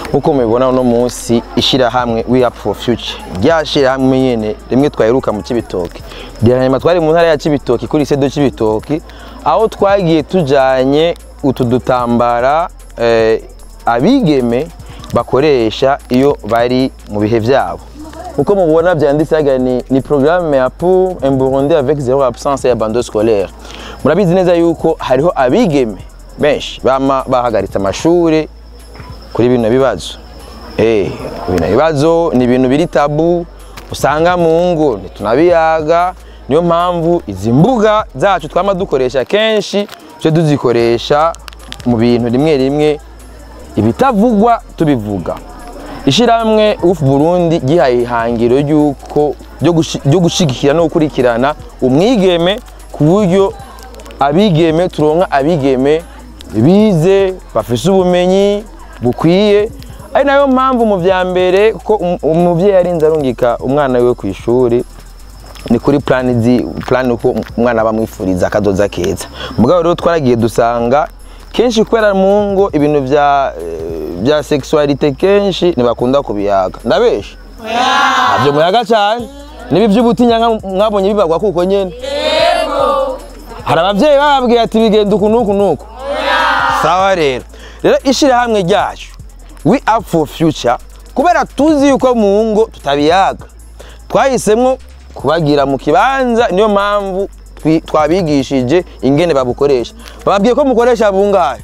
nk'uko mubibona uno munsi ishyirahamwe we up for future rya shyirahamwe nyene rimwe twaheruka mu Cibitoke hanyuma twari mu ntara ya Cibitoke kuri sedo Cibitoke aho twagiye tujanye utu dutambara eh, abigeme bakoresha iyo bari mu bihe vyabo uko mubona byanditse haga ni, ni programme ya pour un Burundi avec zéro absence ya bando scolaire murabizi neza yuko hariho abigeme benshi bama bahagaritse amashuri kuri bino bibazo eh bino bibazo ni ibintu biri tabu usanga mu ngo ntitunabiyaga niyo mpamvu izi mbuga zacu twama dukoresha kenshi tuje tuzikoresha mu bintu rimwe rimwe ibitavugwa tubivuga ishyirahamwe uf Burundi gihaye ihangiro ry'uko ryo gushigikira no gukurikirana umwigeme ku buryo abigeme turonka abigeme bize bafise ubumenyi bukwiye ari nayo mpamvu mu vya mbere ko umuvyeyi arinze arungika umwana wiwe ku ishuri ni kuri plan zi plan uko umwana bamwifuriza akazoza keza mugabo rero twaragiye dusanga kenshi kubera mu ngo ibintu vya bya sexualité kenshi ntibakunda kubiyaga ndabesha ntabyo muyaga cyane nibi by'ubutinya mwabonye bibagwa kuko nyene hari abavyeyi bababwiye ati bigenda uku nuku nuku sawa rero rero ishirahamwe ryacu we up for future kubera tuzi yuko mu ngo tutabiyaga twahisemwo kubagira mu kibanza niyo mpamvu twabigishije ingene babukoresha bababwiye ko mukoresha bungahe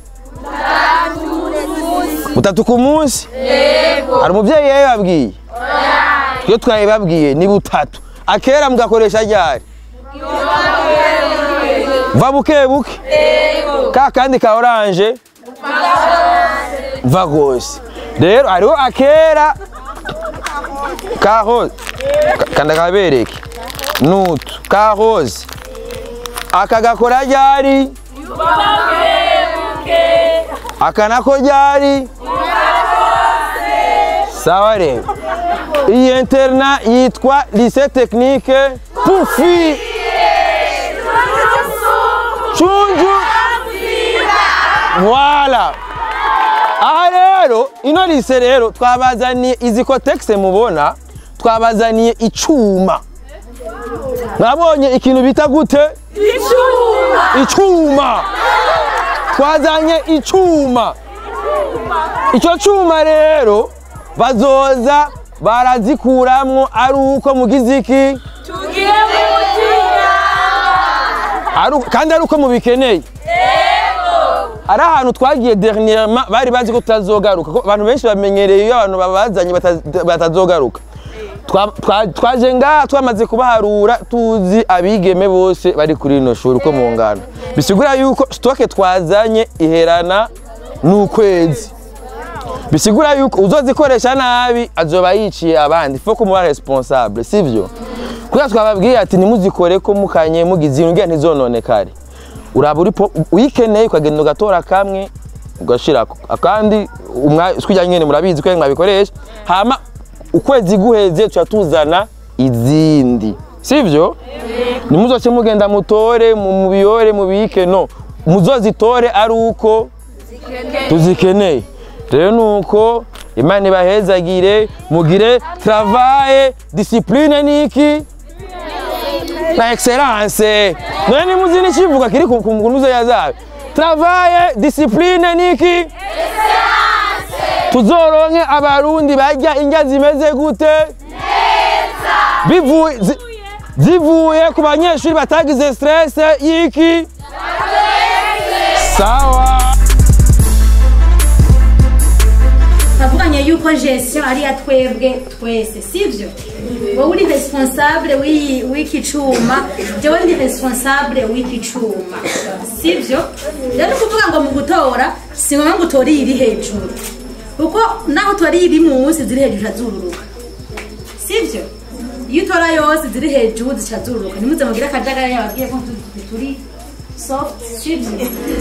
butatu ku munsi hari umubyeyi yabibabwiye twe twabibabwiye ni butatu akera mugakoresha ryari va buke buke ka kandi ka oranje va rwose rero hariho akera ka rose kanda kabereke nutu ka rose aka gakora ryari aka nako ryari sawa rero iyi interna yitwa lycée technique pufi cunju voilà aha rero ino lycée rero twabazaniye izi kotegisi mubona twabazaniye icuma mwabonye ikintu bita gute icuma twazanye icuma icyo cuma rero bazoza barazikuramwo ari uko mugize iki kandi ari uko mubikeneye ari ahantu twagiye dernièrement bari bazi ko tutazogaruka abantu benshi bamenyereye iyo abantu babazanye batazogaruka twaje ngaha twamaze kubaharura tuzi abigeme bose bari kuri rino shuri uko mu ngano bisigura yuko sitoke twazanye iherana n'ukwezi bisigura yuko uzozikoresha nabi azoba yiciye abandi fo kumuba responsable sivyo kuko twababwiye ati nimuzikore ko mukanye mugize ibintu ntizononekare uraba uri uyikeneye ukagenda ugatora kamwe ugashirako akandi twijya nyene murabizi ko mwabikoresha hama ukwezi guheze tuca tuzana izindi sivyo nimuzoce mugenda mutore mubiyore mubike no muzozitore ari uko tuzikeneye rero nuko imana ibahezagire mugire travaye discipline niki na excellence none nimuzi n'ikivuga kiri ku ngunuzo ya zawe travaye discipline niki tuzoronke abarundi barya indya zimeze gute bivuye zivuye ku banyeshuri batagize stress y'iki sawa tavuganye yuko gestion ari ya twebwe twese sivyo wowe uri responsable w'iki cuma jewe ndi responsable w'iki cuma sivyo rero kuvuga ngo mu gutora si ngombwa ngo utore iri hejuru kuko naho utora iri munsi ziri hejuru azururuka sivyo iyo utora yose ziri hejuru zica zururuka nimuze mugire akajagari yababwiye ko turi soft sivyo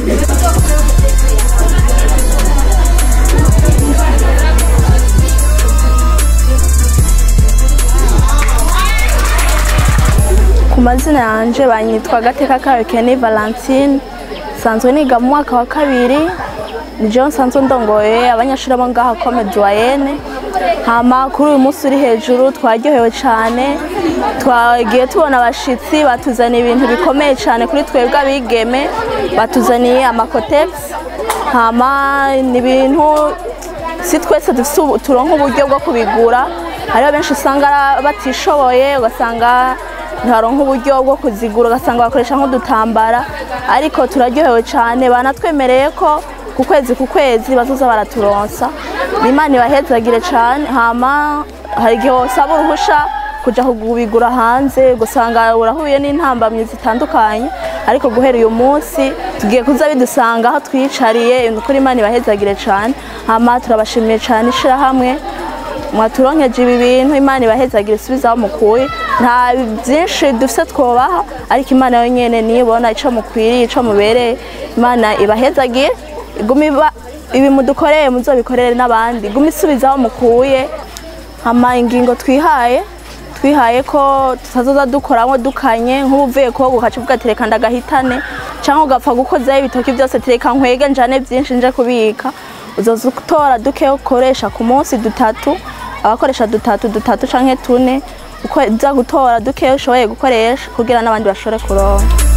ku mazina yanjye banyitwa gateka kayo keni valentine nsanzwe niga mu mwaka wa kabiri ni jewe nsanzwe ndongoye abanyeshuri bo ngaha kome duwayene hama kuri uyu munsi uri hejuru twaryohewe cyane twagiye tubona abashitsi batuzaniye ibintu bikomeye cyane kuri twebwe abigeme batuzaniye amakotegisi hama ni ibintu si twese dufite ubu- turonka uburyo bwo kubigura hariho benshi usanga ara- batishoboye ugasanga ntibaronka uburyo bwo kuzigura ugasanga bakoresha nk'udutambara ariko turaryohewe cyane banatwemereye ko ku kwezi ku kwezi bazoza baraturonsa imana ibahezagire cyane hama hari igihe wasaba uruhusha kujya kubigura hanze ugasanga urahuye n'intambamyi zitandukanye ariko guhera uyu munsi tugiye kuza bidusanga aho twiyicariye kuri imana ibahezagire cyane hama turabashimiye cyane ishyirahamwe mwaturonkeje ibi bintu imana ibahezagire isubizaho mukuye nta byinshi dufite twubaha ariko imana yonyine niyo ibona icyo mukwiriye icyo mubereye imana ibahezagire iguma iba ibi mudukoreye muzobikorere n'abandi iguma isubizaho mukuye hama ingingo twihaye twihaye ko tutazoza dukoramo dukanye nk'ubuvuye koga ugaca uvuga ati reka ndagahitane cyangwa ugapfa gukozaho ibitoki byose tereka nkwege njane byinshi nje kubika uzoza utora duke ukoresha ku munsi dutatu abakoresha dutatu dutatu canke tune uko uza gutora duke ushoboye gukoresha kugira n'abandi bashobore kuronka